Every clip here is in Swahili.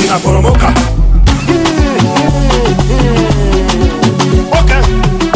inaporomoka okay.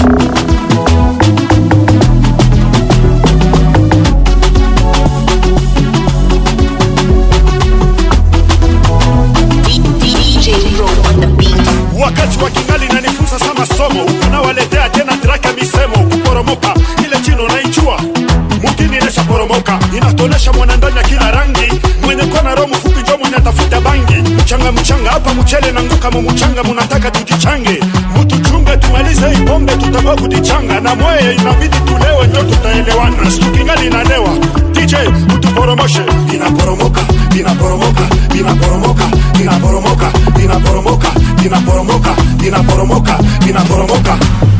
DJ Pro on the beat. wakati wa kingali nanifunza sama somo huku nawaletea tena traka misemo kuporomoka ile chino naijua mugini inashaporomoka inatonesha mwanandani ya kila rangi mwenye kona roho mfupi njo mwenye atafuta bangi mchanga mchanga hapa mchele nanguka mumuchanga munataka tujichange mutuchunge tumalize hii pombe tutakuwa kudichanga na mweye inabidi tulewe njo tutaelewana sikingali inalewa dj utuporomoshe inaporomoka inaporomoka inaporomoka inaporomoka inaporomoka inaporomoka inaporomoka inaporomoka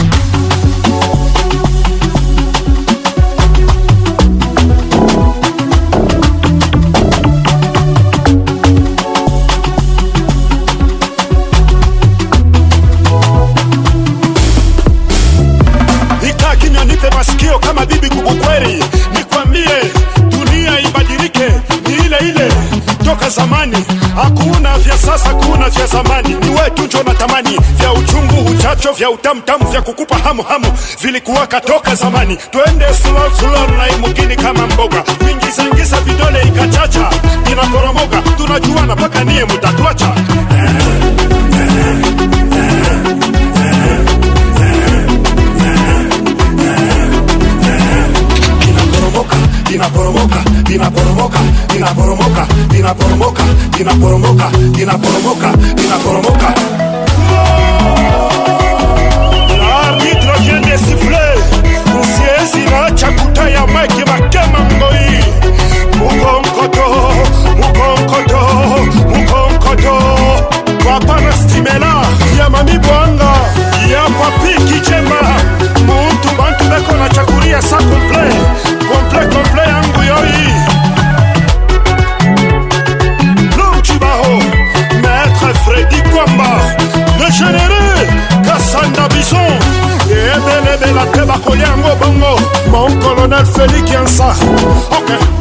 ikaa kimya nipe masikio kama bibi kubukweri nikwambie dunia ibadilike ni ile ile toka zamani hakuna vya sasa hakuna vya zamani ni wetu njo na tamani vya uchungu uchacho vya utamtamu vya kukupa hamu hamu vilikuwaka toka zamani twende slow slow na imugini kama mboga kuingizangiza vidole ikachacha inakoromoka tunajuana mpaka niye mutatuacha inaporomoka inaporomoka inaporomoka inaporomoka inaporomoka inaporomoka inaporomoka inaporomoka l'arbitre vient de siffler siezi naacha kutaya maiki makema ngoi mukonkoto mukonkoto mukonkoto kwapana stimela ya mami bwanga ya papi kichemba muntu bantu beko na chakuria sa komple komple komple yangu yoi Lumchibaho, Maître Freddy Kwamba, le généreux Kassanda Bison, et Ebelebe la Teba Koliango Bongo, mon colonel Félix Yansa. Ok.